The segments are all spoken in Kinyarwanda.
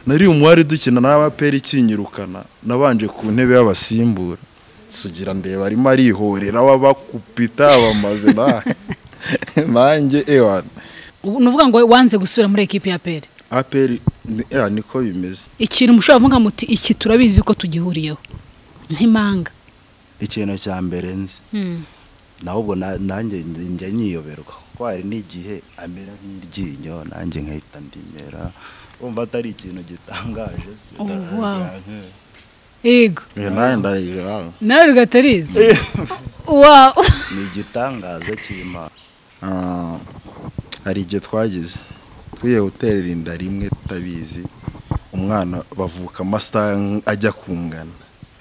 nari umuwari dukina n'abaperi ikinyirukana nabanje ku ntebe y'abasimbura sugira ndeba arimo arihorera w'abakupita abamaze nawe nanjye ewana ubu ni uvuga ngo wanze gusubira muri ekipi ya peri aperi ni- ya niko bimeze ikintu mushobora kuvuga muti iki turabizi ko tugihuriyeho nk'impanga ikintu cya mbere nzi nahubwo na- nanjye njya nyiyoberwa kuko hari n'igihe amera nk'iryinyo nanjye nkahita ndimera wumva atari ikintu gitangaje se Oh, wow. yego Eh, nanjye ndareba nawe rugatarizi wawu ni igitangaza cy'imana Ah, hari igihe twagize twiye hoteli inda rimwe tutabizi umwana bavuka amasaha ajya kungana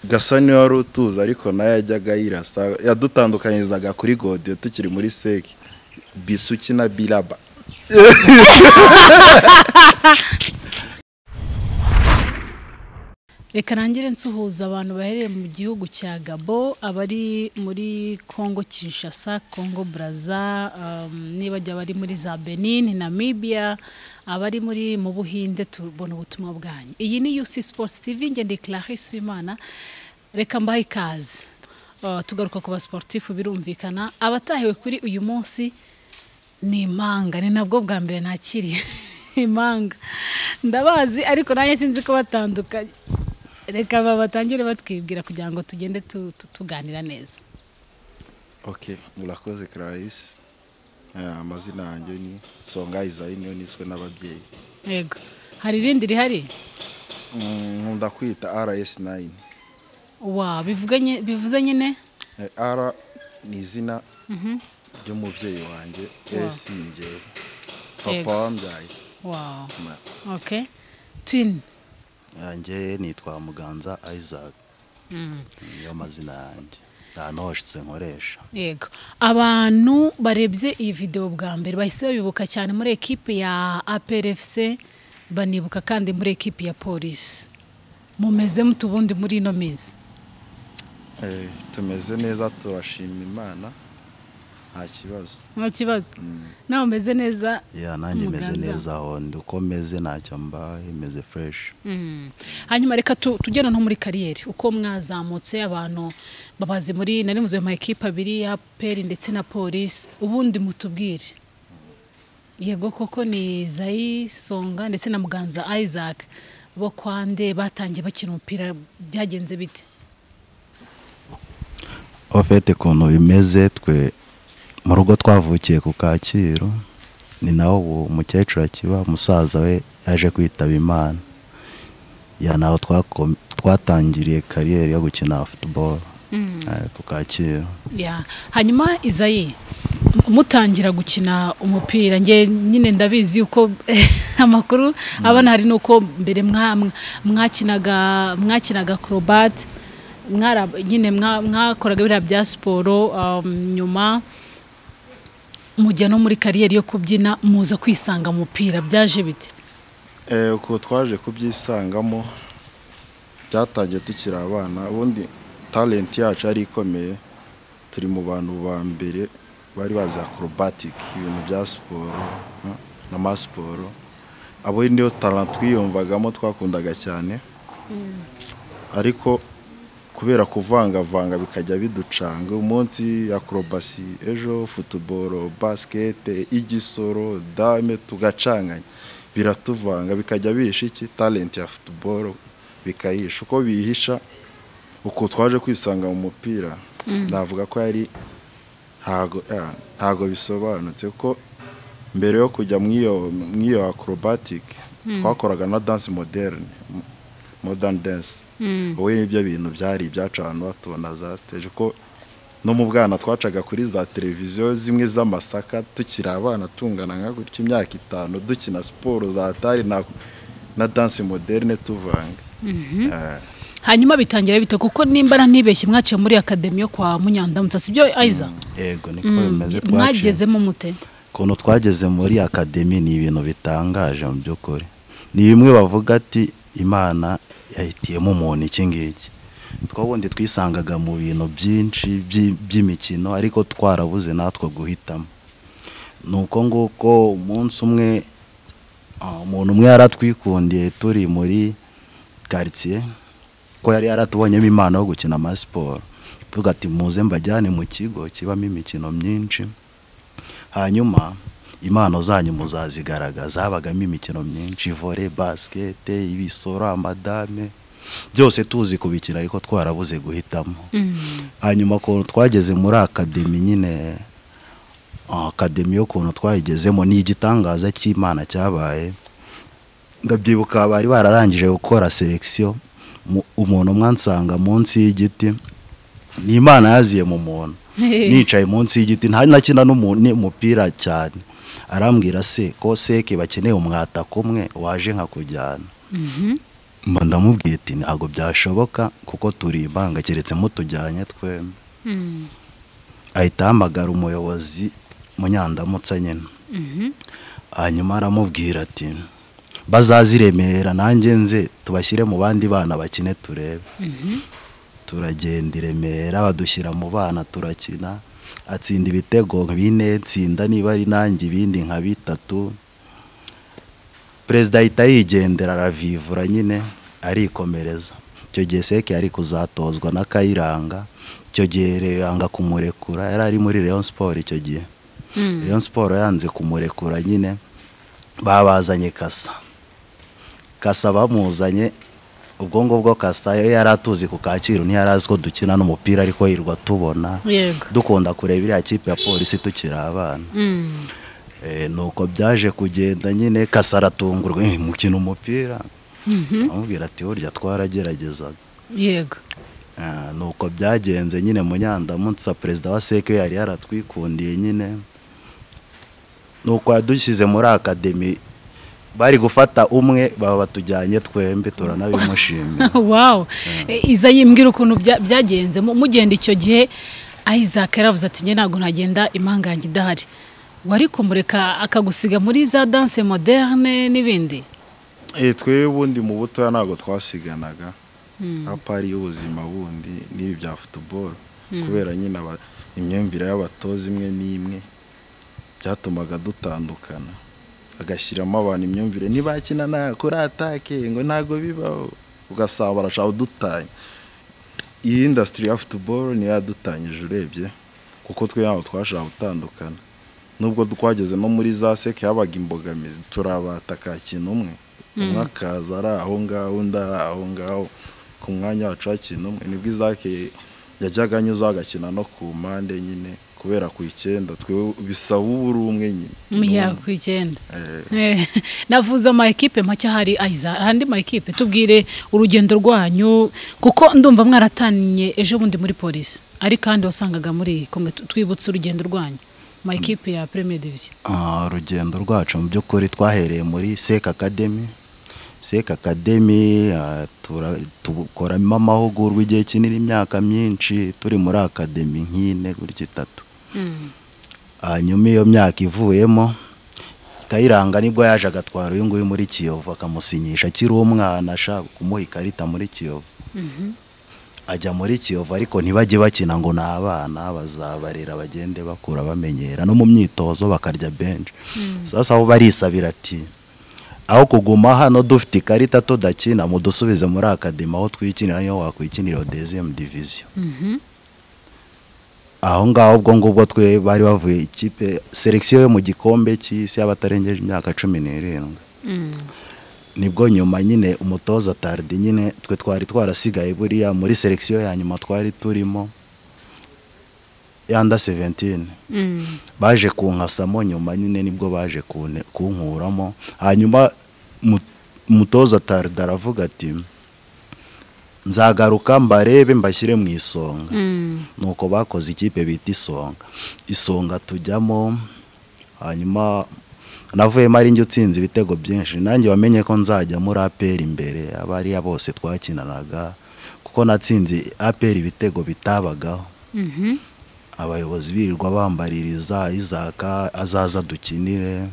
gasa niyo wari utuzi ariko nayo yajyaga yirasa yadutandukanyizaga kuri godiyo tukiri muri seki bisuki na biraba reka nangire nsuhuza abantu bahereye mu gihugu cya gabo abari muri congo kinshasa congo braza um, nibajya abari muri za benin namibia abari muri mu buhinde tubona ubutumwa bwanyu iyi ni uc sports tv nge ndi clarisse uwimana reka mbahe ikaze Uh, tugaruka ku basportifu birumvikana abatahiwe kuri uyu munsi ni impanga ni nabwo bwa mbere nakiriye impanga ndabazi ariko nanjye sinzi ko batandukanye reka ba- batangire batwibwira kugira ngo tugende tu- tu- tuganira neza ok murakoze clarisse Eh, amazina yanjye ni songa izayiniyo niswe n'ababyeyi yego hari irindi rihari Mm, nkunda kwita rs9 wa bivuganye bivuze nyine Eh, R ni izina ry'umubyeyi wanjye S ni njyewe Yego. papa wambyaye wa Ma- okay twin yanjye nitwa muganza isaac Mm. niyo mazina yanjye nta noshitse nkoresha yego abantu barebye iyi video bwa mbere bahise babibuka cyane muri ekipe ya APRFC banibuka kandi muri ekipe ya polisi mumeze mute ubundi muri ino minsi Eh, tumeze neza turashima imana nta kibazo nta kibazo nawe umeze neza ya nanjye meze Muganza. neza aho ndi uko meze ntacyo mbaye meze fureshi Mm. hanyuma reka tu- tugere no muri kariyeri uko mwazamutse abantu babazi muri nari muzi mu ekipa abiri ya peri ndetse na polisi ubundi mutubwire yego koko ni zayi songa ndetse na muganza isaac bo kwande batangiye bakina umupira byagenze bite ofete ukuntu bimeze twe mu rugo twavukiye ku kacyiru ni naho ubu umukecuru akiba umusaza we yaje kwitaba imana ya naho twako- twatangiriye kariyeri yo gukina futuboro ku kacyiru Ya. hanyuma izayi m- mutangira gukina umupira nge nyine ndabizi yuko amakuru abana hari nuko mbere mwa- mwa- mwakinaga mwakinaga acrobat mwara nyine mwa- mwakoraga biriya bya siporo um, nyuma mujya no muri kariyeri yo kubyina muza kwisanga mu mupira byaje bite Eh, uko twaje kubyisangamo byatangiye tukiri abana ubundi talenti yacu yari ikomeye turi mu bantu ba mbere bari bazi acrobatic ibintu bya siporo mm, na masiporo abo niyo talent twiyumvagamo twakundaga cyane ariko kubera kuvangavanga bikajya biducanga umunsi akorobasi ejo futuboro basikete igisoro dame tugacanganya biratuvanga bikajya bihisha iki talenti ya futuboro bikayihisha uko biyihisha uko twaje kwisanga mu mupira navuga ko yari ntago ah, ntago bisobanutse kuko mbere yo kujya mu iyo- mu iyo acrobatic twakoraga na dance moderne m- modern dance wowe nibyo bintu byari ibyacu abantu batubona za stage ko no mu bwana twacaga kuri za televiziyo zimwe z'amasaka tukiri abana tungana nka gutya imyaka itanu dukina siporo za tari na, na dance moderne tuvanga Eh, hanyuma bitangira bite kuko nimba na ntibeshye mwaciye muri akademi yo kwa munyandamutsa sibyo aiza yego niko Mm, bimeze twaciye mwagezemo mute ukuntu twageze muri akademi ni ibintu bitangaje mu by'ukuri ni bimwe bavuga ati imana yahitiyemo umuntu iki ngiki twawundi twisangaga mu bintu byinshi by'i- by'imikino ariko twarabuze natwo guhitamo ni uko nguko umunsi umwe Ah, umuntu umwe yaratwikundiye turi muri karitsiye ko yari yaratubonyemo impano yo gukina amasiporo tuvuga ati muze mbajyane mu kigo kibamo imikino myinshi hanyuma impano zanyu muzazigaragaza habagamo imikino myinshi vore basikete ibisoro amadame byose tuzi kubikina ariko twarabuze guhitamo hanyuma ukuntu twageze muri akademi nyine ah, akademi y'ukuntu twayigezemo ni igitangaza cy'imana cyabaye ndabyibuka bari bararangije gukora selekisiyo umuntu umwe ansanga munsi y'igiti ni imana yaziye mu muntu nicaye munsi y'igiti nta nakina n'umu- n'umupira cyane arambwira se ko seke bakeneye umwataka umwe waje nkakujyana mba ndamubwiye ati ntabwo byashoboka kuko turi ibanga keretse mutujyanye twembi ahita ahamagara umuyobozi munyandamutsa nyine hanyuma aramubwira ati bazaze i remera nanjye nze tubashyire mu bandi bana bakine turebe turagenda i remera badushyira mu bana turakina atsinda ibitego bine nsinda niba ari nanjye ibindi nka bitatu perezida ahita yigendera aravivura nyine arikomereza icyo gihe seke yari kuzatozwa na kayiranga icyo gihe reyanga kumurekura yari ari muri leon siporo icyo gihe leon siporo yanze kumurekura nyine babazanye kasa kasa bamuzanye ubwo ngubwo kasa yo yari atuzi ku kacyiru ntiyari azi ko dukina n'umupira ariko yirirwa tubona yego dukunda kureba iriya kipe ya polisi tukiri abana Mm. Eh, nuko byaje kugenda nyine kasa aratungurwa "Eh, mukina umupira Mhm. amubwira ati burya twarageragezaga yego Ah, nuko byagenze nyine munyandamutsa perezida wa seke yari yaratwikundiye nyine nuko yadushyize muri akademi bari gufata umwe baba batujyanye twembi turanabimushimira wow Eh, iza yimbwira ukuntu bya- byagenze Mu- mugenda icyo gihe isaac yaravuze ati njye ntabwo ntagenda impanga yanjye idahari wari kumureka akagusiga muri za danse moderne n'ibindi Eh, twebwe ubundi mu butoya ntabwo twasiganaga hapa ari y'ubuzima bundi n'ibi bya futuboro kubera nyine aba- imyumvire y'abatoza imwe n'imwe byatumaga dutandukana agashyiramo abantu imyumvire ntibakina na kuri atake ngo ntabwo bibaho ugasanga barashaka udutanya iyi indasitiri ya futuboro niyo yadutanyije urebye kuko twe ntabwo twashaka gutandukana nubwo twageze no muri za seke habaga imbogamizi turabata ka kintu umwe umwe akaza ari aho ngaho undi ari aho ngaho ku mwanya wacu hakina umwe nibwo izake yajyaga anyuzaho agakina no ku mpande nyine kubera ku icyenda twe bisaba uba uri umwe nyine ya ku icyenda Eh, Eh, navuze ama ekipe make ahari aiza andi ma ekipe tubwire urugendo rwanyu kuko ndumva mwaratanye ejo bundi muri polisi ari kandi wasangaga muri kumwe twibutse urugendo rwanyu ma ekipe ya premier division Ah, urugendo rwacu mu by'ukuri twahereye muri seke akademi seke akademi ah, tura- tukoramo amahugurwa igihe kinini imyaka myinshi turi muri akademi nk'ine gutya itatu hanyuma iyo myaka ivuyemo kayiranga nibwo yaje agatwara uyu nguyu muri kiyovu akamusinyisha akiri umwana ashaka kumuha ikarita muri kiyovu ajya muri kiyovu ariko ntibajye bakina ngo ni abana bazabarera bagende bakura bamenyera no mu myitozo bakarya benshi sasa bo barisabira ati aho kuguma hano dufite ikarita tudakina mudusubize muri akademi aho twikinira niho wakwikinira iyo deziyemu diviziyo aho ngaho ubwo ngubwo twe bari bavuye ikipe selekisiyo yo mu gikombe cy'isi y'abatarengeje imyaka cumi n'irindwi nibwo nyuma nyine umutoza tardi nyine twe twari twarasigaye buriya muri selekisiyo ya nyuma twari turimo yanda seventine baje kunkasamo nyuma nyine nibwo baje kune- kunkuramo hanyuma mu- umutoza tardi aravuga ati nzagaruka mbarebe mbashyire mu isonga nuko bakoze ikipe bita isonga isonga tujyamo hanyuma navuyemo ari njye utsinze ibitego byinshi nanjye wamenye ko nzajya muri aperi imbere abariya bose twakinanaga kuko natsinze aperi ibitego bitabagaho abayobozi birirwa bambaririza izaka azaza dukinire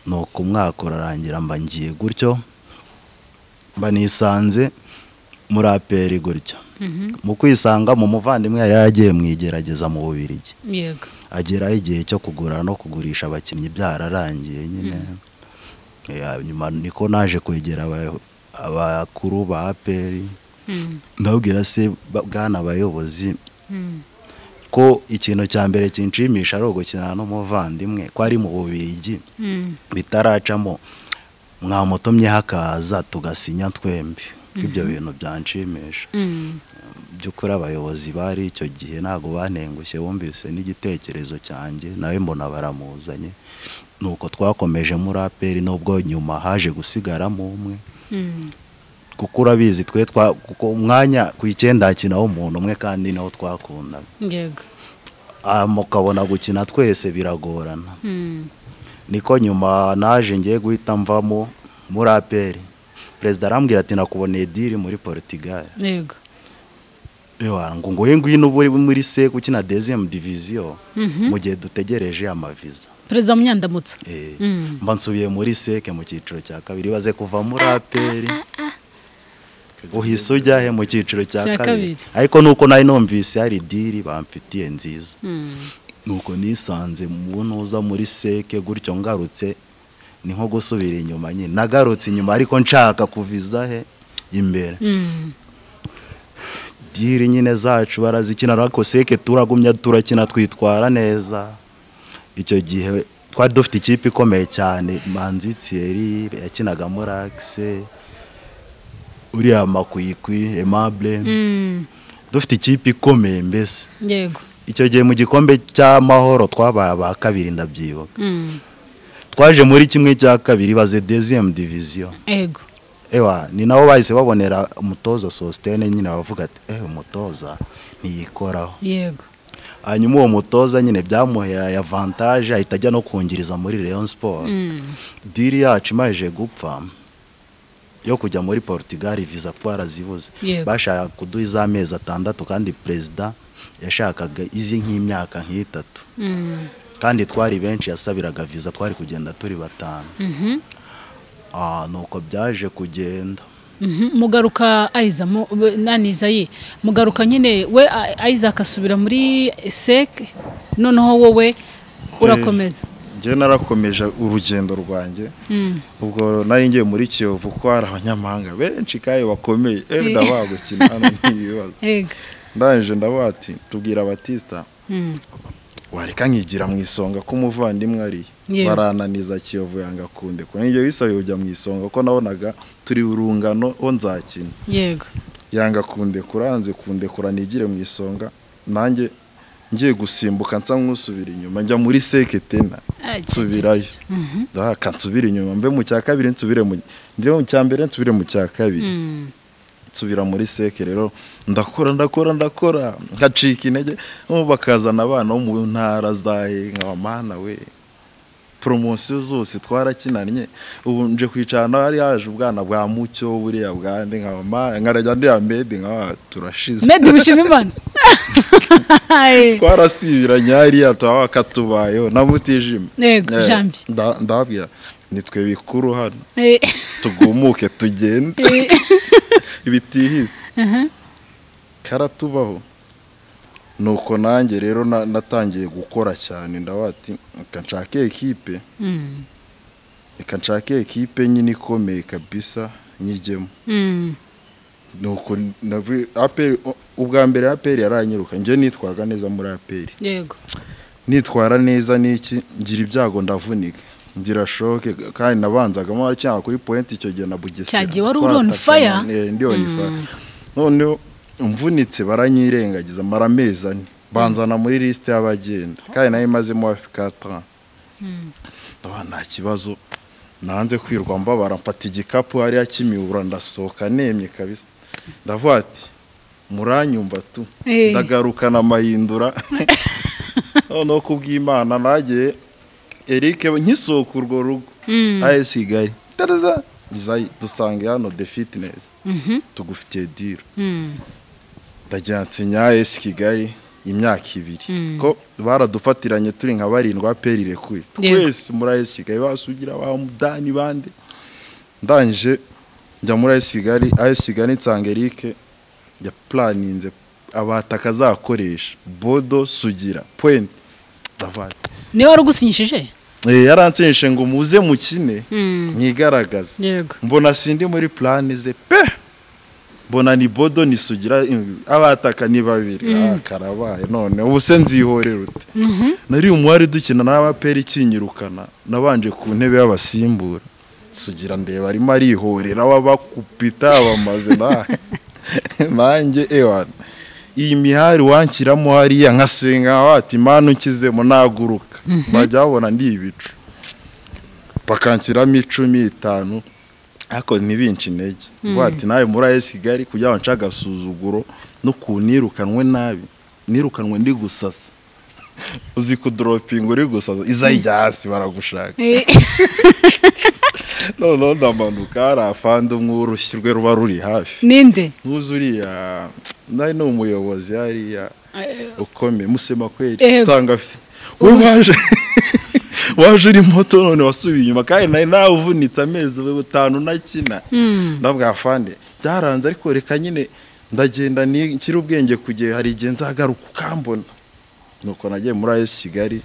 nuko umwaka urarangira mba ngiye gutyo mba nisanze muri aperi gutyo mu kwisangamo umuvandimwe yari yaragiye mu igerageza mu bubirigi yego ageraho igihe cyo kugura no kugurisha abakinnyi byararangiye nyine Ya, nyuma niko naje kwegera aba- abakuru ba aperi Mm, ndabwira se ba- bwana abayobozi mm, ko ikintu cya mbere kinshimisha ari ugukina n'umuvandimwe ko ari mu bubigi mm, bitaracamo mwamutumyeho akaza tugasinya twembi ibyo bintu byanshimisha mm. by'ukuri abayobozi bari icyo gihe ntabwo bantengushye bumvise n'igitekerezo cyanjye nawe mbona baramuzanye nuko twakomeje muri aperi nubwo nyuma haje gusigaramo umwe Mm, kuko urabizi twe twa kuko umwanya ku icyenda hakinaho umuntu umwe kandi nawo twakundaga yego Ah, mukabona gukina twese biragorana Mm, niko nyuma naje ngiye guhita mvamo muri aperi perezida arambwira ati nakuboneye diri muri portugal yego Ewa, ngo nguhe ngwino ube uri muri sec ukina deziyemu diviziyo Mhm. mu gihe dutegereje amaviza perezida munyandamutso Eh, Mm. mba nsubiye muri sec mu cyiciro cya kabiri baze kuva muri aperi uhise ujya he mu cyiciro cya kabiri Cya kabiri. ariko nuko nari numvise hari diri bamfitiye nziza Mm, nuko nisanze mu ntuza muri seke gutyo ngarutse ni nko gusubira inyuma nyine nagarutse inyuma ariko nshaka kuviza he imbere mm, diri nyine zacu barazikina ariko seke turagumya turakina twitwara neza icyo gihe twari dufite ikipe ikomeye cyane manzi tiyeri yakinagamo rakise uriya makwikwi emabure mm, dufite ikipe ikomeye mbese yego icyo gihe mu gikombe cy'amahoro twabaye aba kabiri ndabyibuka Mm, twaje muri kimwe cya kabiri baze deziyemu diviziyo yego ewa ni nabo bahise babonera umutoza sositene nyine bavuga ati ewe umutoza ntiyikoraho yego hanyuma uwo mutoza nyine byamuhaye avantage ahita ajya no kungiriza muri leon siporo Mm, diri yacu imaje gupfa yo kujya muri portugal viza twarazibuze Yego. bashaka kuduha iz'amezi atandatu kandi perezida yashakaga izi nk'imyaka nk'itatu mm, kandi twari benshi yasabiraga viza twari kugenda turi batanu mhm, Ah, nuko byaje kugenda mhm. mugaruka ayiza mu- we- naniza ye mugaruka nyine we A- ayiza akasubira muri sec noneho wowe urakomeza njye narakomeje urugendo rwanjye Mm, ubwo nari ngiye muri kiyovu kuko hari abanyamahanga benshi kandi bakomeye erida bagukina hano n'ibibazo yego ndangije ndavuga ati tubwira batisita Mm, wareka nkigira mu isonga ko umuvandimwe ari Yewe. barananiza kiyovu yanga kunde kuko nibyo bisabiye kujya mu isonga kuko nabonaga turi urungano ho nzakina yego yanga kundekura yanze kundekura nigire mu isonga nanjye ngiye gusimbuka nsa nk'usubira inyuma njya muri seketena Ajya, nsubirayo aka nsubira inyuma mbe mu cya kabiri nsubire mu mbe mu cya mbere nsubire mu cya kabiri Mm, nsubira muri seke rero ndakora ndakora ndakora ngacika intege ubu bakazana abana bo mu ntara zahe nkaba mana we poromosiyo zose twarakinanye ubu nje kwicarana hari haje ubwana bwa mucyo buriya bwa ndi nkaba mana nkarajya ndira medi nkaba turashize medi mushimimana twarasibiranye hariya tuba katubayeho na mutijima Yego, janvier. ndabwira nitwe bikuru hano tugumuke tugende bitihise karatubaho nuko nanjye rero na- natangiye gukora cyane ndabati reka nshake ekipe Mm, reka nshake ekipe nyine ikomeye kabisa nyijyemo mm, nuko navu- APR u- ubwa mbere aperi yaranyiruka njye nitwaga neza muri aperi yego nitwara neza n'iki ngira ibyago ndavunika ngira shoke kandi nabanzagamo cyangwa kuri point icyo gihe na bugesera Cya gihe wari uri on Twatakana, fire? eh, ndi on fire noneho mvunitse baranyirengagiza mara amezi ane banzana muri lisite y'abagenda kandi nayo imazemo hafi kata ndabona nta kibazo nanze kwirwa mbabara mfata igikapu hariya kimibura ndasohoka nemye kabisa ndavuga ati muranyumva tu Eh. ndagarukana amahindura noneho kubw'imana nagiye eric nkisohoka urwo rugo Mm. ayesi kigali taraza izayi dusange hano de fitinesi Mhm, tugufitiye diro mm, ndagira nsinya ayesi kigali imyaka ibiri Mm. ko baradufatiranye turi nka barindwa peri irekuye Yego. twese muri ayesi kigali basugira ba mudani bande ndangije njya muri ayesi kigali ayesi kigali nsanga eric yapuraninze abataka azakoresha bodo sugira puwenti ndavuga ati, niwe wari ugusinyishije Eh, yaransinyishe ngo muze mukine Mm. mwigaragaze yego mbona sindi muri plani ze pe mbona ni bodo ni sugira mm, abataka ni babiri ah, karabaye none ubu se nzihorera ute nari umuwari dukina n'abapera ikinyirukana nabanje ku ntebe y'abasimbura sugira ndeba arimo arihorera wabakupita abamaze na nanjye ewan iyi mihari wanshyiramo hariya nkasenga wati imana ukizemo naguruka bajya babona ndi ibicu bakanshyiramo icumi itanu ariko ntibince intege vuba ati nawe muri ayo kigali kugira ngo nce agasuzuguro n'ukuntu nirukanwe nabi nirukanwe ndi gusasa uzi kudoropinga uri gusasa izajya hasi baragushaka Eh, noneho ndamanuka hari afande umwe urushyi rwe ruba ruri hafi ninde ntuzi uriya nawe ni umuyobozi hariya ukomeye musema kweri Ego. nsanga afite wowe waje waje uri moto none wasubiye inyuma kandi nari navunitse amezi atanu ntakina ndavuga afande byaranze ariko reka nyine ndagenda ni- nshyire ubwenge ku gihe hari igihe nzagaruka ukambona nuko nagiye muri ayesi kigali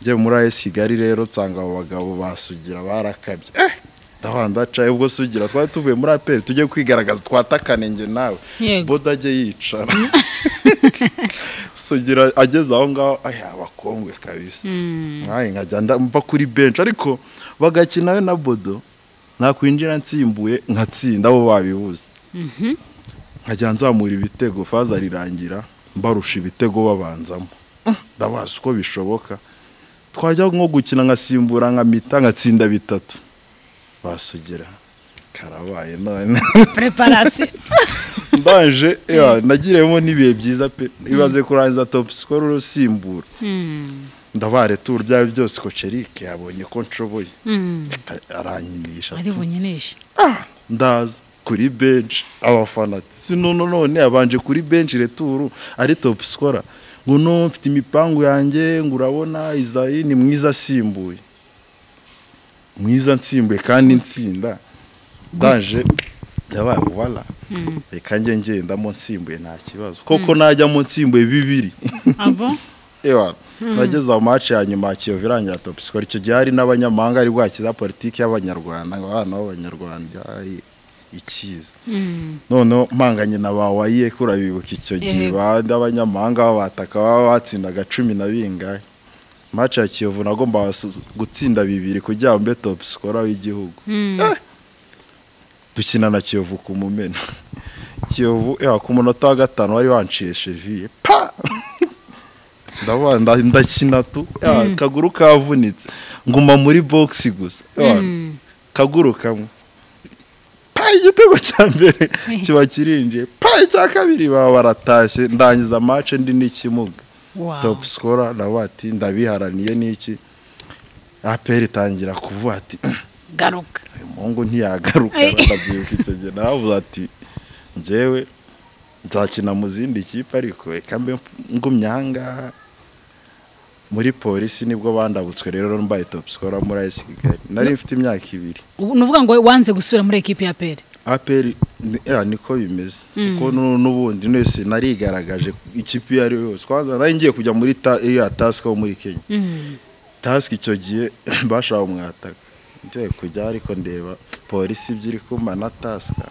njye muri ayesi kigali rero nsanga abo bagabo basugira barakabye eh! ndahora ndacaye ubwo sugira twari tuvuye muri aperi tujye kwigaragaza twatakane njye nawe Yego. boda ajye yicara sugira ageze aho ngaho aya abakongwe kabisa nkaye nkajya nda- mva kuri benshi ariko bagakina we na bodo nakwinjira nsimbuye nkatsinda abo babibuze nkajya nzamura ibitego faza rirangira mbarusha ibitego babanzamo Mm, ndabazi uko bishoboka twajya nko gukina nkasimbura nkamita nkatsinda bitatu basugira karabaye none preparasi ndaje yeah, nagiriyemo n'ibihe byiza pe ibaze kurangiza top score urusimbura ndabare tour byawe byose kocerike yabonye ko nshoboye aranyinisha ari bunyinisha ndaza kuri bench abafana ati si none none abanje kuri bench returu ari top scorer ngo no mfite imipangu yanjye ngo urabona Isayi ni mwiza asimbuye mwiza nsimbuye kandi nsinda ndaje yabaye wala reka njye ngendamo nsimbuye nta kibazo koko najyamo nsimbuye bibiri abo ewa nageze aho match ya nyuma ya Kiyovu irangira top score icyo gihe hari n'abanyamahanga ari bwakiza politiki y'abanyarwanda ngo abana b'abanyarwanda ay- ikiza noneho mpanganye na ba wayiye ko urabibuka icyo gihe Yego. bandi abanyamahanga babataka baba batsindaga cumi na bingahe match ya Kiyovu nagomba basu- gutsinda bibiri kugira ngo mbe top scorer w'igihugu Eh, dukina na Kiyovu ku mumena Kiyovu ewa ku munota wa gatanu wari wanciye cheville pa ndabona nda- ndakina tu Ya, akaguru kavunitse nguma muri box gusa Ya, akaguru kamwe pa igitego cya mbere kiba kirinjiye pa icya kabiri baba baratashye ndangiza match ndi n'ikimuga Wow. top scorer nawe ati ndabiharaniye n'iki aperi itangira kuvuga ati garuka uyu muhungu ntiyagaruka Ay. ndabyibuka icyo gihe naravuze ati njyewe nzakina mu zindi kipe ariko reka mbe ngumye ahangaha muri polisi nibwo bandabutswe rero mbaye top scorer muri ayesi kigali nari mfite imyaka ibiri Ubu ni ukuvuga ngo wanze gusubira muri ekipi ya peri aperi ni- eh, niko bimeze kuko nu- n'ubundi wese narigaragaje ikipe iyo ari yo yose kwanza nari ngiye kujya muri ta- iriya tasike wo muri kenya tasike icyo gihe bashaka umwataka ngiye kujya ariko ndeba polisi ibyo iri kumana tasike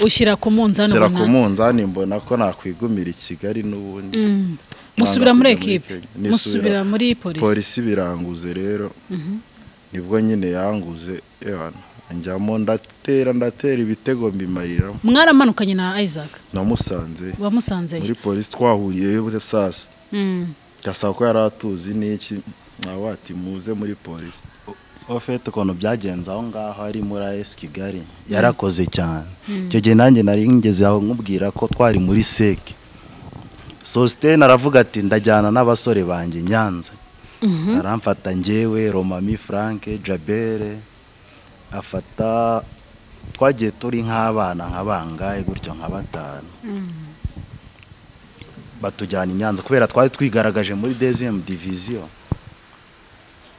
ushyira ku munzani nshyira ku ubona munzani mbona ko nakwigumira i kigali n'ubundi musubira muri Nanga kujya ekipe Kenya. musubira muri polisi polisi biranguze rero nibwo nyine yanguze yewana njyamo ndatera ndatera ibitego mbimariramo mwaramanukanye na isaac namusanze muri wamusanzeyo polisi twahuriye saa sita Mm. gasaba ko yari atuzi n'iki nawe ati muze muri polisi ofete ukuntu byagenze aho ngaho ari muri ayesi kigali yarakoze cyane icyo gihe nanjye nari ngeze aho nkubwira ko twari muri seke sositene aravuga ati ndajyana n'abasore banjye i nyanza aramfata ngewe romami franke jabere afata twagiye turi nk'abana nka bangahe gutyo nka batanu batujyana i nyanza kubera twari twigaragaje muri dezemu diviziyo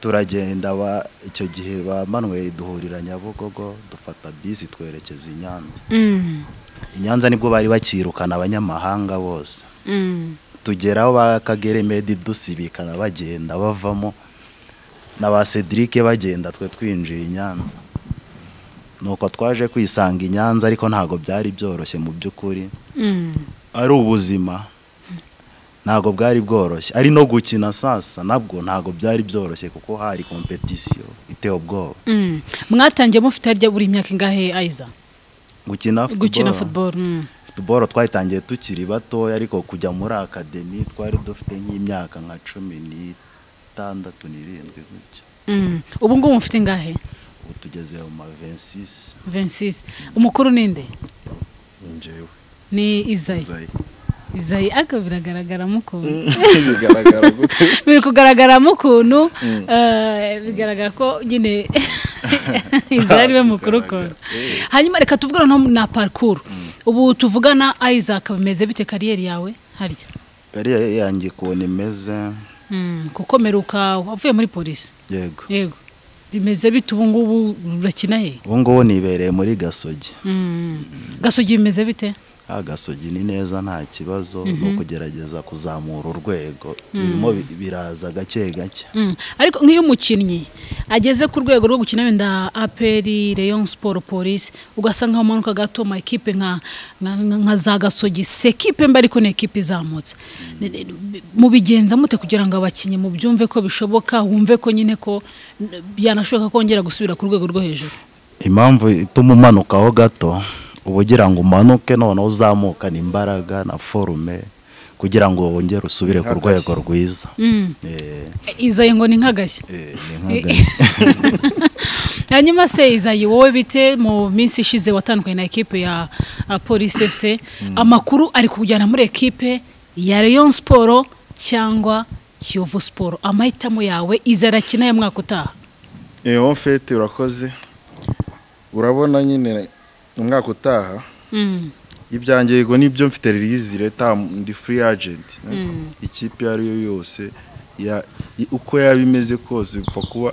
turagenda ba icyo gihe ba manuel duhurira nyabugogo dufata bisi twerekeza i nyanza Mm. i nyanza nibwo bari bakirukana abanyamahanga bose Mm. tugeraho ba kagere medi dusibikana bagenda bavamo na ba cedric bagenda twe twinjiye i nyanza nuko twaje kwisanga i nyanza ariko ntabwo byari byoroshye mu by'ukuri Mm. ari ubuzima ntabwo bwari bworoshye ari no gukina sasa nabwo ntabwo byari byoroshye kuko hari kompetisiyo iteye ubwoba Mm. mwatangiye mufite harya buri myaka ingahe ayiza gukina futuboro gukina football mm. futuboro twayitangiye tukiri batoya ariko kujya muri akademi twari dufite nk'imyaka nka cumi n'itandatu n'irindwi gutyo Mm. ubu ngubu mufite ingahe ubu tugeze mu ma vensisi 26 umukuru ninde njyewe ni izayi zayi izayi ariko biragaragaramo ukuntu bigaragara gute biri kugaragaramo ukuntu eh, bigaragara ko nyine izayi ariwe mukuru ukuntu Eh. hanyuma reka tuvugane no na parikuru ubu tuvugana isaac bimeze bite kariyeri yawe harya kariyeri yanjye ukuntu imeze Mm, kukomeruka wavuye muri polisi yego yego bimeze bite ubu ngubu urakina he ubu ngubu nibereye muri gasogi Mm. gasogi bimeze bite agasogi ni neza nta kibazo ni ukugerageza kuzamura urwego birimo bi- biraza gake gake Mm. ariko nk'iyo umukinnyi ageze ku rwego rwo gukina wenda aperi leon siporo polisi ugasa nk'aho umanuka gato ama ekipe nka nka- nka- nka za gasogi si ekipe mbi ariko ni ekipe izamutse Ni- ni- ni- mubigenza mute kugira ngo abakinnyi mubyumve ko bishoboka wumve ko nyine ko n- byanashoboka kongera gusubira ku rwego rwo hejuru impamvu ituma umanukaho gato uba ugira ngo umanuke noneho uzamukane imbaraga na forume kugira ngo wongere usubire ku rwego rwiza Mm. Eh, izayi ngo ni nk'agashya eh, ni nk'agati. hanyuma se izayi wowe bite mu minsi ishize watandukanye na ekipe ya uh, polisi fc amakuru ari kujyana muri ekipe ya leon siporo cyangwa kiyovu siporo amahitamo yawe izi arakina ya mwaka utaha Eh, en fait urakoze urabona nyine umwaka utaha Mm, ibyanjye yego nibyo mfite release leta ndi free agent ikipe iyo ari yo yose ya- i- uko yaba imeze kose bipfa kuba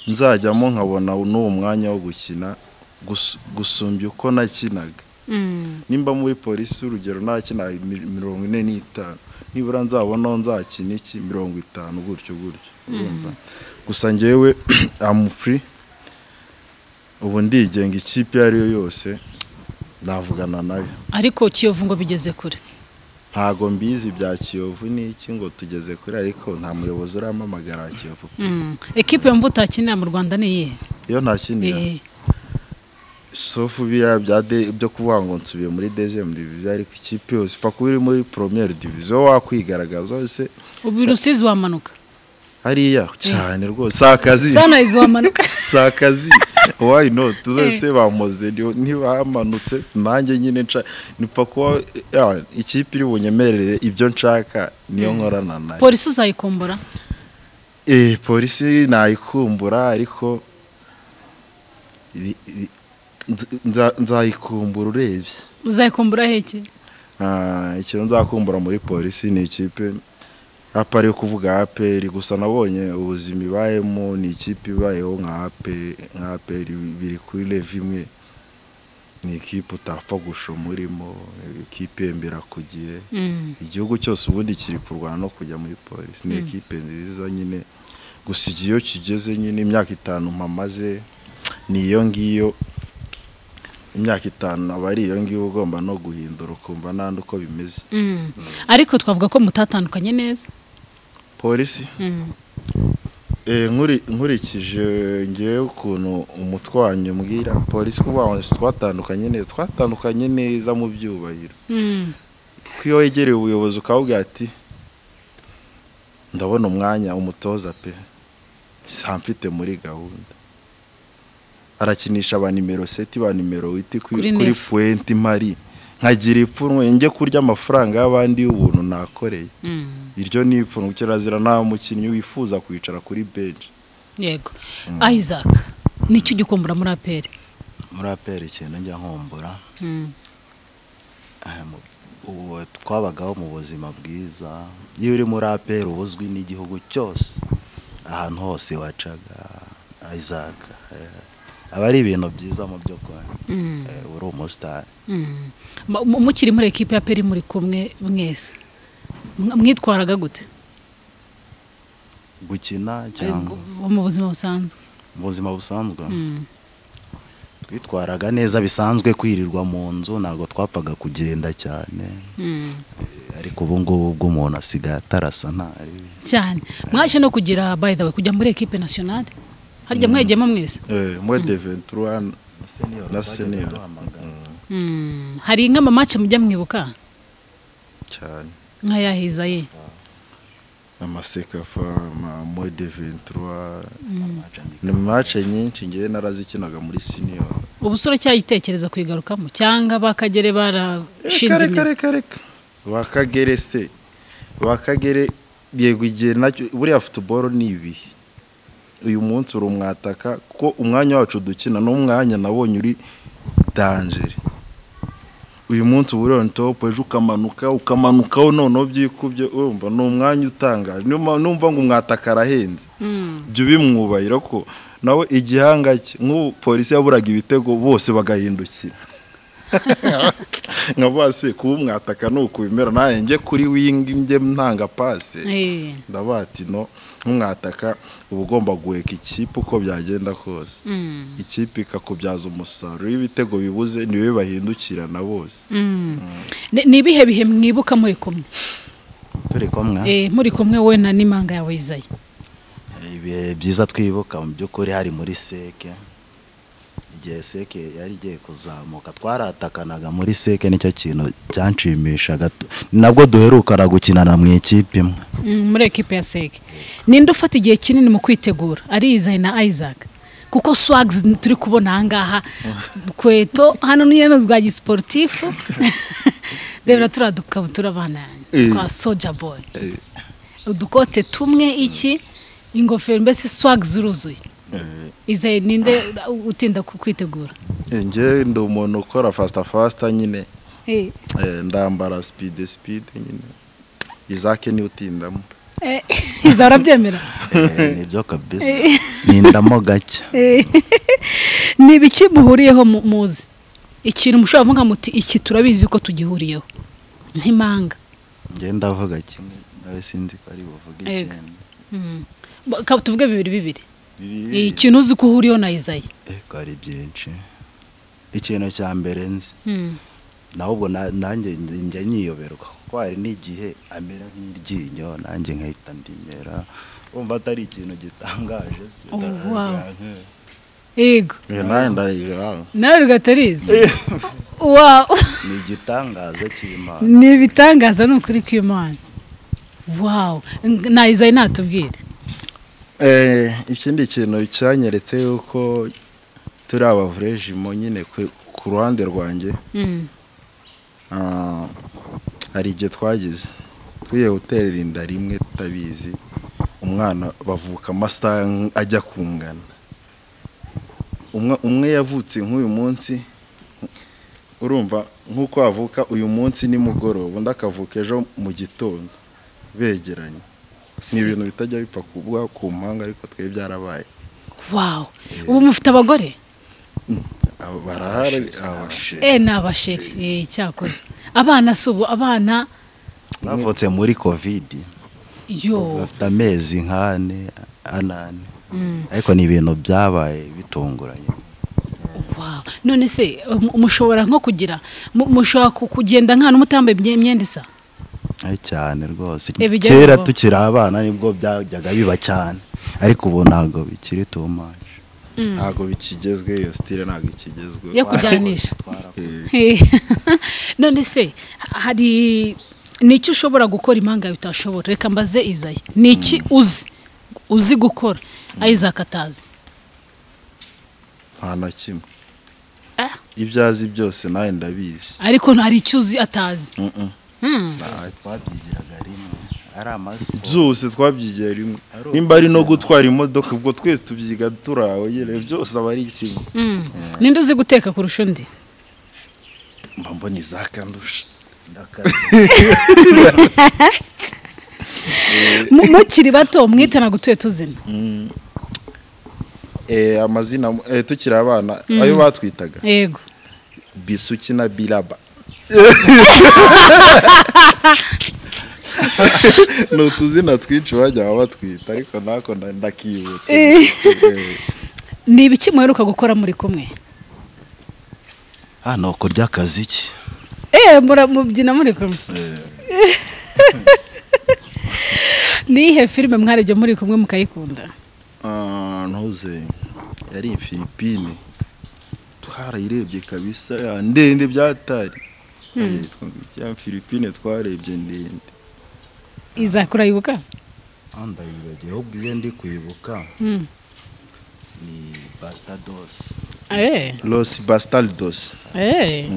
nzajyamo nkabona n'uwo mwanya wo gukina gus- gusumbya uko nakinaga mm, nimba muri polisi urugero nakina mi- mirongo ine n'itanu nibura nzabonaho nzakina iki mirongo itanu gutyo gutyo urumva gusa ngewe amufuri ubu ndigenga ikipe iyo ari yo yose navugana nayo ariko kiyovu ngo bigeze kure ntago mbizi bya kiyovu n'iki ngo tugeze kuri ariko nta muyobozi urampamagara wa kiyovu Mm, ekipe yumva utakinira mu rwanda ni iyihe iyo ntakinira Eh, sofu biriya bya de- byo kuvuga ngo nsubiye muri dezemu diviziyo ariko ikipe yose upfa kuba iri muri poromiyeri diviziyo wakwigaragaza wese ubu rusizi wamanuka hariya cyane rwose si akazi sanayizi wamanuka si akazi wayi noti wese bamuze ni- ntibamanutse nanjye nyine nca nipfa kuba ya, ikipe iri bunyemerere ibyo nshaka niyo nkorana nayo polisi uzayikumbura Eh, polisi nayikumbura ariko bi- bi- nz- nza- nzayikumbura urebye uzayikumbura heke Ah, ikintu nzakumbura muri polisi ni ikipe apa ariyo kuvuga aperi gusa nabonye ubuzima ibayemo ni ikipe ibayeho nka ape- nka aperi biri kuri leve imwe ni ikipe utapfa gushoma urimo ikipe yembera ku gihe Mm, igihugu cyose ubundi kiri kurwana no kujya muri polisi ni ekipe nziza nyine gusa igihe iyo kigeze nyine imyaka itanu mpamaze ni iyo ngiyo imyaka itanu aba ari iyo ngiyo ugomba no guhindura ukumva n'andi uko bimeze mm. ariko twavuga ko mutatandukanye neza polisi Mm. Eh, nkuri- nkurikije ngewe ukuntu umutwe wanyu umbwira polisi kuvuga ngo twatandukanye neza twatandukanye neza mu byubahiro Mm. ko iyo wegereye ubuyobozi ukavuga ati ndabona umwanya umutoza pe nsa mfite muri gahunda arakinisha ba nimero seti ba nimero witi Kuri kuri, kuri nef. puwenti mari nkagira ipfunwe njye kurya amafaranga y'abandi y'ubuntu nakoreye Mm. iryo ni ipfunwe kirazira nta mukinnyi wifuza kwicara kuri benshi yego isaac nicyo ugikumbura muri aperi muri aperi ikintu njya nkumbura Eh, mu- ubu twabagaho mu buzima bwiza iyo uri muri aperi uba uzwi n'igihugu cyose ahantu hose wacaga isaac eh, aba ari ibintu byiza mu by'ukuri Eh, uri umusitari Mm. Ma- mu- mukiri muri ekipe ya peri muri kumwe mwese Mwa- mwitwaraga gute gukina Eh, cyangwa bu- mu buzima busanzwe mu buzima busanzwe Mm. twitwaraga neza bisanzwe kwirirwa mu nzu ntabwo twapfaga kugenda cyane Mm. ariko ubu ngubu ubwo umuntu asigaye atarasa ntari cyane mwaje no kugira by the way kujya muri equipe nationale harya mwegiyemo mwese Eh, mwe de 21 na senior Mm. hari nk'amamace mujya mwibuka cyane nk'ayahiza ye amasekafa ama mwe de 23 ni match nyinshi ngiye narazikinaga muri senior ubu usura cyayitekereza kuyigarukamo cyangwa bakagere barashinze imizi reka bakagere se bakagere yego igihe nacyo buriya futuboro ni ibihe uyu munsi uri umwataka kuko umwanya wacu dukina n'umwanya nabonye uri danjere uyu munsi uba uri on top ejo ukamanuka ukamanukaho noneho byikubye urumva ni umwanya utangaje niyo mpamvu- numva ngo umwataka arahenze Mm. jya ubimwubahira ko nawe igihanga cye nk'ubu polisi yaburaga ibitego bose bagahindukira nkavuga se kuba umwataka ni ukubimera nawe njye kuri wingi njye ntanga pasi Eh. ndavuga ati no nk'umwataka uba ugomba guheka ikipe uko byagenda kose Mm. ikipe ikakubyaza umusaruro iyo ibitego bibuze niwe bahindukirana bose Mm. Ni- ni ibihe bihe mwibuka muri kumwe turi kumwe Eh, muri kumwe we na n'imanga yawe izayi ibihe byiza twibuka mu by'ukuri hari muri seke igihe seke yari igiye kuzamuka twaratakanaga muri seke nicyo kintu cyanshimishaga tu- nabwo duherukana gukinana mu ikipe imwe Mm, muri ekipe ya seke ninde ufata igihe kinini mu kwitegura ari izayi na isaac kuko swags turi kubona ahangaha kweto hano ni hano rwa gisiporutifu rero turiya dukabutura abana yanjye Eh. twa soja boy udukote tumwe iki ingofero mbese swags uruzuye izayi ninde utinda ku kwitegura Eh, njye ndi umuntu ukora fasita fasita nyine eh, ndambara speed speed nyine izake niwe utindamo iza urabyemera Eh, nibyo kabisa nindamo gake ni ibiki muhuriyeho mu- muzi ikintu mushobora kuvuga muti iki turabizi ko tugihuriyeho nk'impanga njye ndavuga kimwe nawe sinzi ko ari buvuge Ego. ikindi Ba- ka- tuvuge bibiri bibiri Bibiri. ikintu uzi ko uhuriyeho na izayi eko ari byinshi ikintu cya mbere nzi nawe ubwo na- nanjye njya niyoberwa kuko hari n'igihe amera nk'iryinyo nanjye nkahita ndimera wumva atari ikintu gitangaje se Oh, Ndavuga wow. nti- yego Eh, nawe ndayigaba nawe rugatarizi wawu ni igitangaza cy'imana ni ibitangaza ni ukuri kw'imana wawu Ng- na izayi natubwire Eh, ikindi kintu cyanyeretse yuko turi abavurejimo nyine ku- ku ruhande rwanjye Mm. ah, hari igihe twagize twiyeguterera inda rimwe tutabizi umwana bavuka amasaha ng- ajya kungana umwe umwe yavutse nk'uyu munsi urumva nk'uko avuka uyu munsi nimugoroba undi akavuka ejo mu gitondo begeranye ni ibintu bitajya bipfa kuba ku mpanga ariko twe byarabaye wawu ubu mufite abagore Aba barahari abashe e ni abasheri Eh, cyakoze abana si ubu abana bavutse muri kovidi yo bafite amezi nk'ane anane ariko ni ibintu byabaye bitunguranye Wow. none se mu- mushobora nko kugira mu- mushobora ku- kugenda nk'ahantu mutambaye imye- imyenda isa Ayi cyane rwose Eh, bijya kera bibaho. tukiri abana nibwo byajyaga biba cyane ariko ubu ntabwo bikiri too much ntabwo bikigezwe iyo sitire ntabwo ikigezweho yo kujyanisha Eh, none se hari ni iki ushobora gukora impanga yawe utashobora reka mbaze izayi ni iki uzi uzi gukora isaac atazi nta na kimwe Ah. ibyo azi byose nawe ndabizi ariko hari icyo uzi atazi Mm-mm. Mm. Twese twabyigiraga rimwe ari amasiporo byose twabyigiye rimwe nimba ari no gutwara imodoka ubwo twese tubyiga turi aho nyine byose aba ari kimwe Mm. ninde uzi guteka kurusha undi mba mbona izakandusha ndakazi Mu- mukiri bato mwitana gutuye tuzina Eh, amazina eh, tukiri abana ayo batwitaga yego bisuki na biraba ni utuzina twinshi bajya batwita ariko ntako nda- ndakibutse Eh. Eh, ni ibiki muheruka gukora muri kumwe hano kurya akazi ki eee mubyina muri kumwe ni ihe filime mwarebye muri kumwe mukayikunda ah, ntuze yari Filipine twarayirebye kabisa ah, ndende byatari Eh, twa- ya Filipine twarebye ndende izakura yibuka aho ndayibagiye ahubwo iyo ndi kwibuka ni basitadosi eee Los Bastardos eee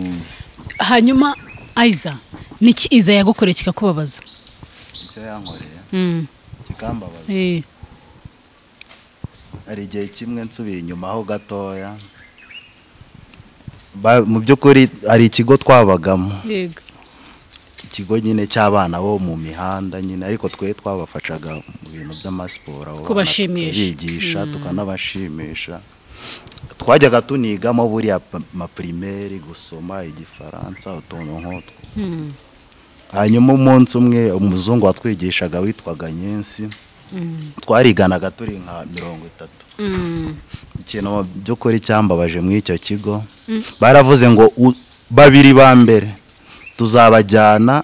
hanyuma ayiza niki iza yagukoreye kikakubabaza icyo yankoreye Mm. kikambabaza Eh. hari igihe kimwe nsubiye inyuma ho gatoya Ba- mu by'ukuri hari ikigo twabagamo yego ikigo nyine cy'abana bo mu mihanda nyine ariko twe twabafashaga mu bintu by'amasiporo abo bana Kubashimisha. tukabigisha tukanabashimisha twajyaga tunigamo buriya pa- mapirimeri gusoma igifaransa utuntu nk'utwo Mm. hanyuma umunsi umwe umuzungu watwigishaga witwaga nyinsi Mm. twariganaga turi nka mirongo itatu Mm. ikintu mu by'ukuri cyambabaje muri icyo kigo Mm. baravuze ngo u- babiri ba mbere tuzabajyana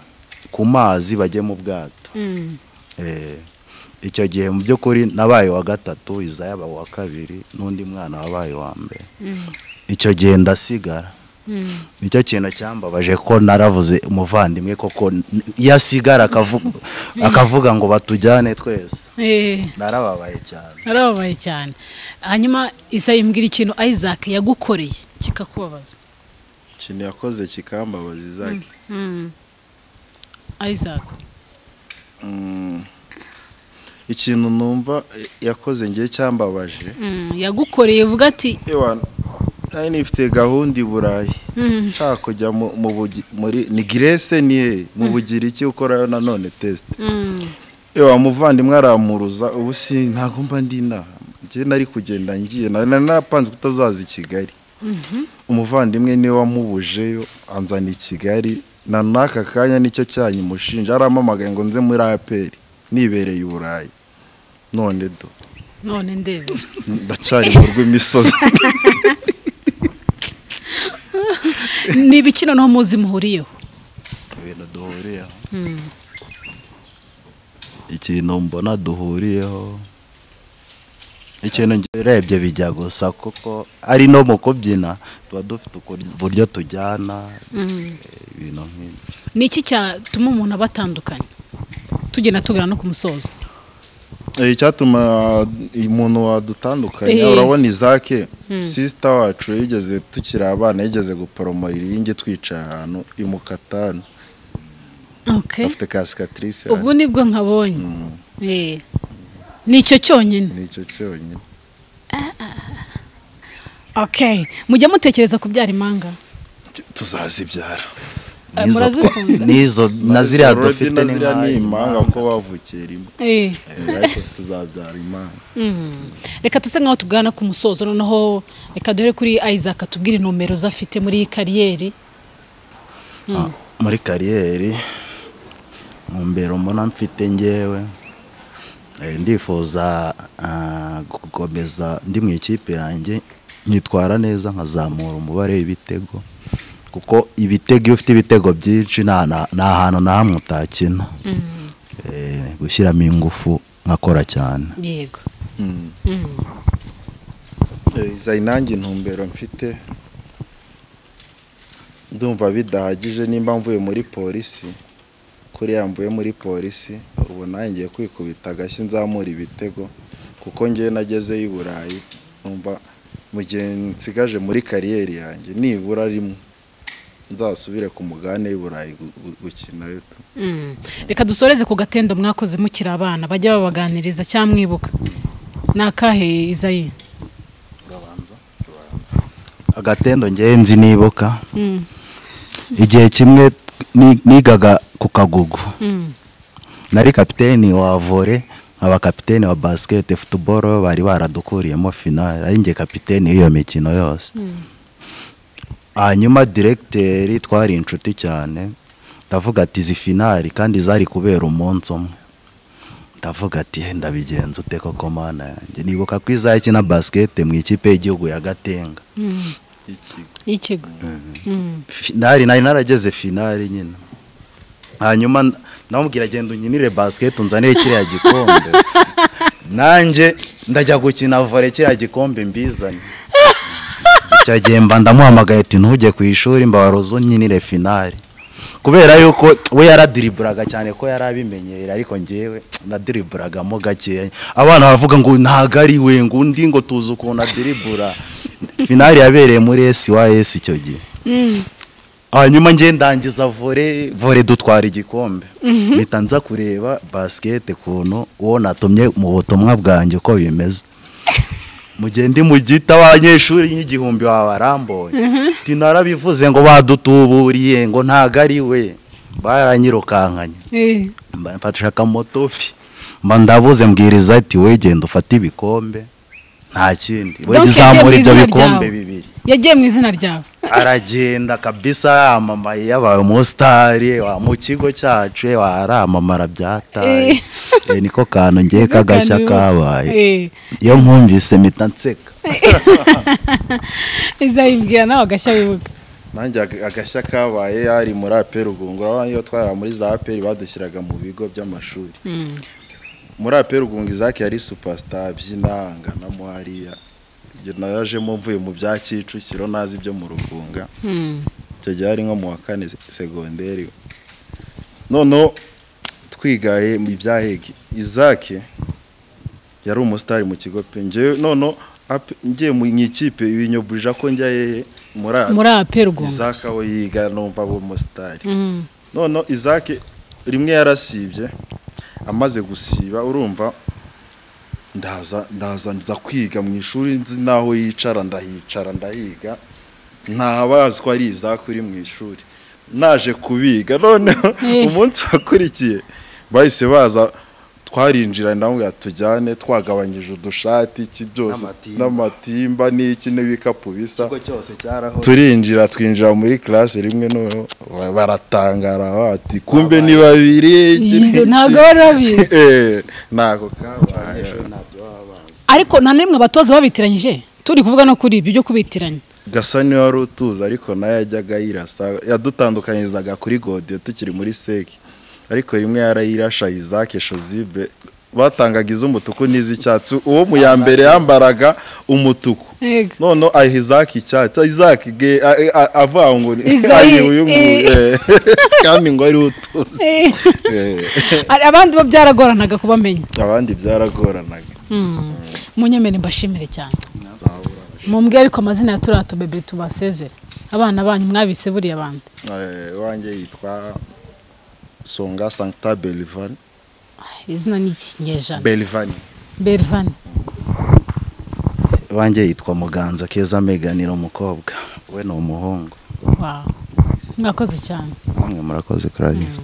ku mazi bajye mu bwato Mm. Eh, icyo gihe mu by'ukuri nabaye uwa gatatu iza yaba uwa kabiri n'undi mwana wabaye uwa mbere Mm. icyo gihe ndasigara Mm. nicyo kintu cyambabaje ko naravuze umuvandimwe koko n- iyo asigara akavu- akavuga ngo batujyane twese Eh. narababaye cyane narababaye cyane hanyuma isa yimbwira ikintu isaac yagukoreye kikakubabaza ikintu yakoze kikambabaza izaki Mm. isaac Mm. ikintu numva eh, yakoze ngiye cyambabaje Mm, yagukoreye uvuga ati ewa nari nifite gahunda i burayi mm, nshaka kujya mu- mu Bugi- muri ni Grèce ni he mu bugiriki ukorayo nanone tesite mm, ewa muvandimwe arampuruza ubu si ntabwo mba ndi inaha njye nari kugenda ngiye nari nari narapanze kutazaza i kigali umuvandimwe niwe wamubujeyo anzana i kigali na n'aka kanya nicyo cyanyu mushinja arampamagaye ngo nze muri aperi nibereye i burayi none do none ndebe ndacari mu rw'imisozi ni ibiki noneho muzi muhuriyeho ibintu duhuriyeho Mm, ikintu mbona duhuriyeho ikintu njye urebye bijya gusa kuko ari no mu kubyina tuba dufite ukur- uburyo tujyana mm. eh, ibintu nk'ibyo ni iki cyatuma umuntu abatandukanya tugenda tugana no ku musozo Eh, icyatuma umuntu wadutandukanya Eh. urabona izake sisita wacu yigeze tukiri abana yigeze guporomora iringi twicaye ahantu imukatanu okay. afite kasikatirisi ubu nibwo nkabonye Eh, ni icyo cyonyine nicyo cyonyine okay. mujya mutekereza kubyara impanga tuzazibyara Eh, N'izo twa- murazikunda? n'izo na ziriya dufite na ni ziriya ni nk'ayo. imanga kuko bavukiye rimwe Eh. Eh, ariko tuzabyara imanga Mm. reka tuse nkaho tugana ku musozo noneho reka duhere kuri isaac atubwire nomero ze afite muri iyi kariyeri Ah, muri kariyeri mu mbere mbona mfite ngewe eh, ndifuza ah, gukomeza ndi mu ikipe yanjye nyitwara neza nkazamura umubare w'ibitego kuko ibitego iyo ufite ibitego byinshi nta na- nta hantu na hamwe utakina Eh, gushyiramo ingufu nkakora cyane yego Mm. Mm. Eh, izayi nanjye intumbero mfite ndumva bidahagije nimba mvuye muri polisi kuriya mvuye muri polisi ubu nanjye ngiye kwikubita agashyi nzamura ibitego kuko ngewe nagezeyo i burayi numva mu gihe nsigaje muri kariyeri yanjye nibura rimwe nzasubire ku mugane w'i burayi gu- gu- gukina Mm. reka dusoreze ku gatendo mwakoze mukiri abana bajya babaganiriza cyangwa mwibuka ni akahe izayi agatendo ngewe nzi nibuka Mm. igihe kimwe ni- nigaga ku kagugu Mm. nari kapiteni wa vore nkaba kapiteni wa basiketi futuboro bari baradukuriyemo finali ari njye kapiteni y'iyo mikino yose Mm. hanyuma diregiteri twari inshuti cyane ndavuga ati izi finari kandi zari kubera umunsi umwe ndavuga ati ndabigenza ute koko mana yanjye nibuka ko izakina basikete mu ikipe y'igihugu ya gatenga y'ikigo finari nari narageze finari nyine hanyuma namubwira agenda unkinire basiketi unzanire kiriya gikombe nanjye ndajya gukina vore kiriya gikombe mbizane icyo gihe mba ndamuhamagaye ati ntujye ku ishuri mbabaroze unkinire finari kubera yuko we yaradiriburaga cyane ko yari abimenyera ariko ngewe nadiriburagamo gakeya abana baravuga ngo ntago ari we ngo undi ngo tuzi ukuntu adiribura finari yabereye muri esiwayesi icyo gihe hanyuma nge ndangiza vore vore dutwara igikombe mpita nza kureba basikete kuntu uwo natumye mu butumwa bwanjye uko bimeze mugende mugita abanyeshuri nk'igihumbi wabarambuye narabivuze ngo badutuburiye ngo ntago ari we baranyirukankanye Eh, mba mfatisha akamotofi mba ndabuze mbwiriza ati we genda ufate ibikombe nta kindi we Donc, zamura yagiye ibyo mu izina bikombe ryawe. bibiri yagiye mu izina ryawe aragenda kabisa yamamaye yabaye umusitari wa mu kigo cyacu waramamara byataye Eh, niko kantu ngiye k'agashya kabaye Eh, iyo nkumvise mpita nseka izayibwira nawe agashya wibuka nanjye ag- agashya kabaye yari muri aperi rugungura iyo twaraga muri za aperi badushyiraga mu bigo by'amashuri muri aperi rugunga izaki yari supasita by'inanga na muhariya Njye narajemo mvuye mu bya kicukiro nazi ibyo mu rugunga icyo gihe ari nko mu wa kane se- segonderi noneho twigaye mu bya hegi izaki yari umusitari mu kigo pe njyewe noneho ape- ngiye mu ikipe binyoburija ko njya hehe muri ape muri apergonga izaka we yiga numva aba umusitari none izake rimwe yarasibye amaze gusiba urumva ndaza ndaza nza kwiga mu ishuri nzi n'aho yicara ndahicara ndahiga ntabazi ko ari izake uri mu ishuri naje kubiga noneho umunsi wakurikiye bahise baza twarinjira ndamubwira tujyane twagabanyije udushati iki byose N'amatimba. n'amatimba n'iki n'ibikapu bisa cyose cyaraho turinjira twinjira muri classe rimwe noneho ba- baratangara bati kumbe ni babiri iki ni iki." ntabwo bari babizi Eh, ntabwo kabaye ariko nta n'imwe abatoza babitiranyije turi kuvuga no kuri ibyo byo kubitiranya gasa niwe wari utuzi ariko nawe yajyaga yirasa yadutandukanyirizaga kuri godiyo tukiri muri seki ariko rimwe yarayirasha isake shozibre batangaga iz'umutuku n'iz'icyatsi uwo mu ya mbere yambaraga umutuku Yego. none aha izaki icyatsi izaki ge a- a- avuga ngo ni- Iza- ari uyu nguyu eh. eh. kandi ngo ari utuzi Eh, Ari- abandi bo byaragoranaga kubamenya abandi byaragoranaga munyemere mbashimire cyane mumbwe ariko amazina ya turiya tubebe tubasezere abana banyu mwabise buriya bandi Eh, wanjye yitwa songa sancta belivani izina ni ikinyejana belivani bervani wanjye yitwa muganza keza meganira umukobwa we ni umuhungu wawe mwakoze cyane namwe murakoze kurabizi